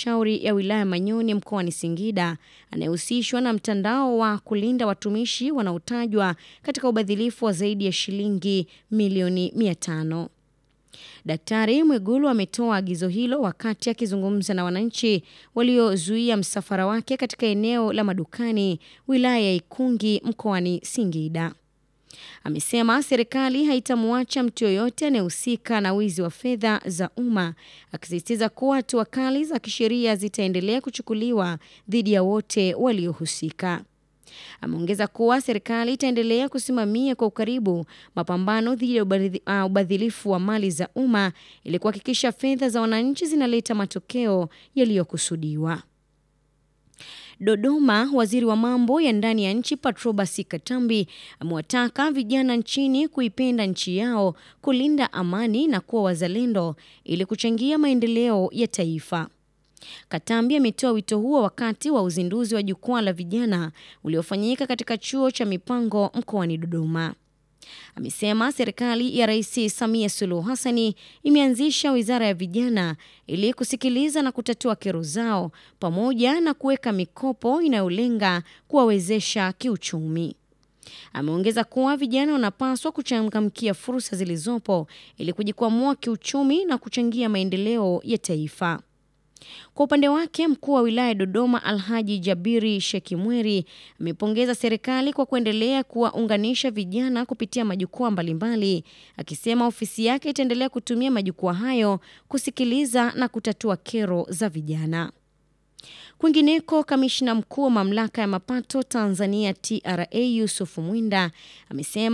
halmashauri ya wilaya Manyoni mkoani Singida anayehusishwa na mtandao wa kulinda watumishi wanaotajwa katika ubadhilifu wa zaidi ya shilingi milioni 500. Daktari Mwigulu ametoa agizo hilo wakati akizungumza na wananchi waliozuia msafara wake katika eneo la madukani wilaya ya Ikungi mkoani Singida. Amesema serikali haitamwacha mtu yoyote anayehusika na wizi wa fedha za umma, akisisitiza kuwa hatua kali za kisheria zitaendelea kuchukuliwa dhidi ya wote waliohusika. Ameongeza kuwa serikali itaendelea kusimamia kwa ukaribu mapambano dhidi ya ubadhilifu wa mali za umma ili kuhakikisha fedha za wananchi zinaleta matokeo yaliyokusudiwa. Dodoma, waziri wa mambo ya ndani ya nchi Patrobas Katambi amewataka vijana nchini kuipenda nchi yao, kulinda amani na kuwa wazalendo ili kuchangia maendeleo ya taifa. Katambi ametoa wito huo wakati wa uzinduzi wa jukwaa la vijana uliofanyika katika chuo cha mipango mkoani Dodoma. Amesema serikali ya Rais Samia Suluhu Hassani imeanzisha wizara ya vijana ili kusikiliza na kutatua kero zao pamoja na kuweka mikopo inayolenga kuwawezesha kiuchumi. Ameongeza kuwa vijana wanapaswa kuchangamkia fursa zilizopo ili kujikwamua kiuchumi na kuchangia maendeleo ya taifa. Kwa upande wake mkuu wa wilaya ya Dodoma Alhaji Jabiri Shekimweri amepongeza serikali kwa kuendelea kuwaunganisha vijana kupitia majukwaa mbalimbali, akisema ofisi yake itaendelea kutumia majukwaa hayo kusikiliza na kutatua kero za vijana. Kwingineko, kamishna mkuu wa mamlaka ya mapato Tanzania TRA Yusuf Mwinda amesema